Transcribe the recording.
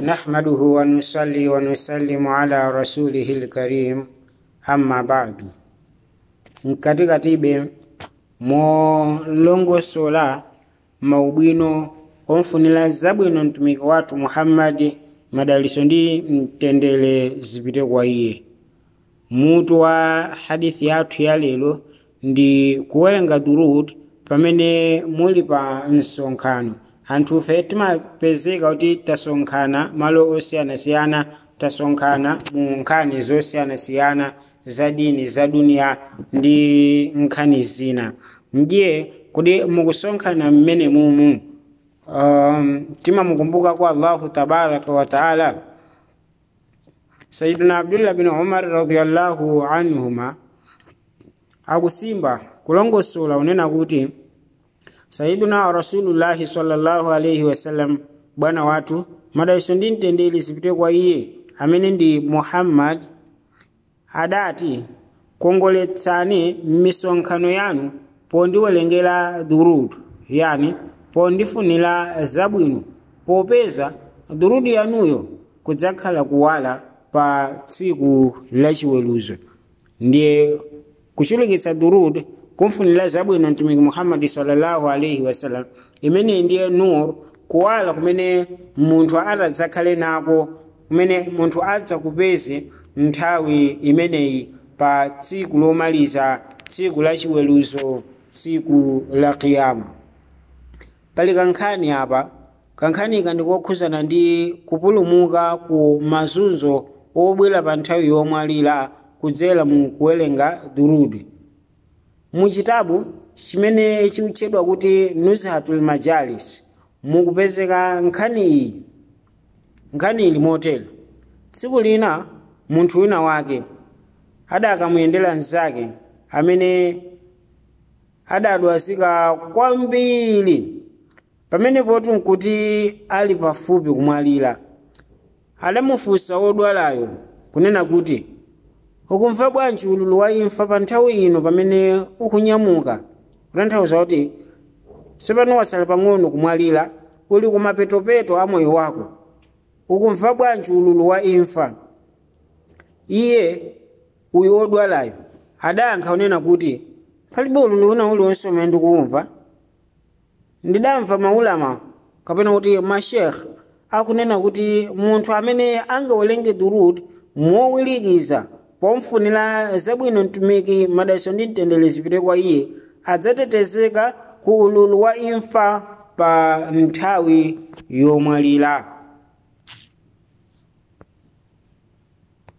نحمده ونصلي ونسلم على رسوله الكريم أما بعد mkatikatibe molongosola maubwino omfunira zabwino mtumiki wathu muhammadi madaliso ndi mtendere zipite kwa iye mutu wa hadithi yathu ya lero ndi kuwerenga durud pamene muli pa msonkhano anthufe timapezeka kuti tasonkhana malo osiyanasiyana tasonkhana mu nkhani zosiyanasiyana za dini za duniya ndi nkhani zina ndiye kuti mukusonkhana mmene mumu um, timamukumbuka kwa allahu tabaraka wa taala sayidina abdullah bin umar radiallahu anhuma akusimba kulongosola unena kuti sayiduna rasulullahi sallallahu alaihi wasallam bwana wathu madaliso ndi mtendere zipite kwa iye amene ndi muhammad adati kongoletsani m'misonkhano yanu pondiwerengera durudu yani pondifunira zabwino popeza durudu yanuyo kudzakhala kuwala pa tsiku lachiweruzo ndiye kuchulukitsa durud kumfunira zabwino mtumiki muhammadi sallallahu alaihi wasallam imene ndiye nur kuwala kumene munthu atadzakhale nako kumene munthu adzakupeze nthawi imeneyi pa tsiku lomaliza tsiku lachiweruzo tsiku la kiyama pali kankhani apa kankhani ndikokhuzana ndi kupulumuka ku mazunzo obwera pa nthawi yomwalira kudzera mu kuwerenga durudi mu chitabu chimene chikutchedwa kuti nuzhatul majalis mukupezeka nkhani iyi nkhani ili motero tsiku lina munthu wina wake adakamuyendera mnzake amene adadwazika kwambiri pamenepotu nkuti ali pafupi kumwalira adamufunsa wodwalayo kunena kuti ukumva bwanji ululu wa imfa pa nthawi ino pamene ukunyamuka kutanthauza kuti tsopano wasala pang'ono kumwalira uli kumapetopeto a moyo wako ukumva bwanji ululu wa imfa iye uyu wodwalayo adayankha unena kuti palibe ululu una uliwonse umene ndikuwumva ndidamva maulama kapena kuti mashekh akunena kuti munthu amene angawerenge durud mowirikiza pomfunira zabwino mtumiki madaliso ndi mtendere zipite kwa iye adzatetezeka ku ululu wa imfa pa nthawi yomwalira